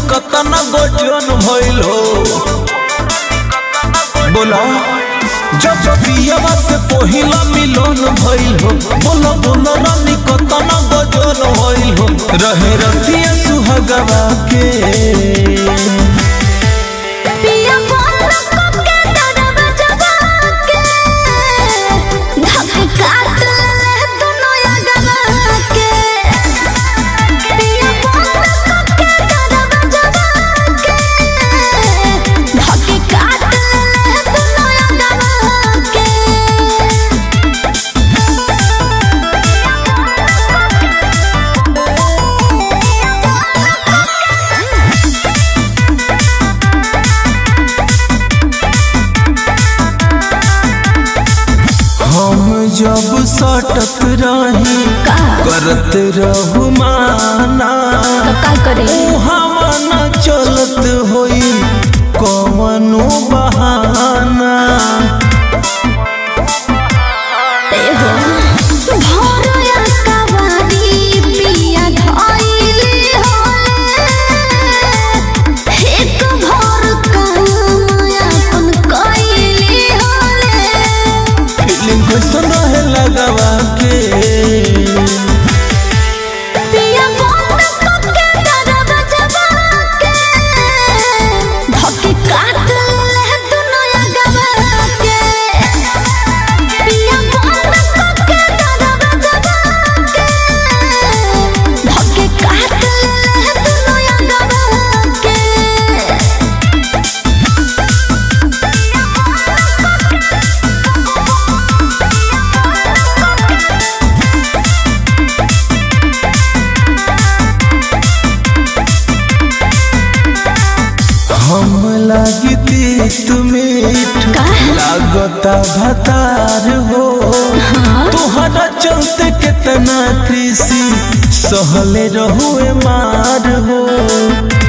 कतना गजन भइल हो बोला जब पियवा से पहिला मिलन भइल हो बोला बोला रानी कतना गजन भइल हो रहे रतिया सुहागवा के पिया बोल को के दरब जगा के धक काट ले दोनों अगवा के पिया बोल को के दरब जगा के धक काट ले दोनों अगवा के हम जब सटत रही का करत रहू माना तो का करे मुहावा चलत होई कवनो बहाना ए हो भोरया कवारी पिया धइली होले एक भोर काम अपन कइली होले फीलिंग कैसन रहे लगवा के पिया बोल को के दरब जगा के धके काट ले दुनो अगवा के पिया बोल को के दरब जगा के धके काट ले दुनो अगवा के हम लागी तीत मीठ का? लागता भतार हो तोहरा चलते कितना कृषि सहले रहुए मार हो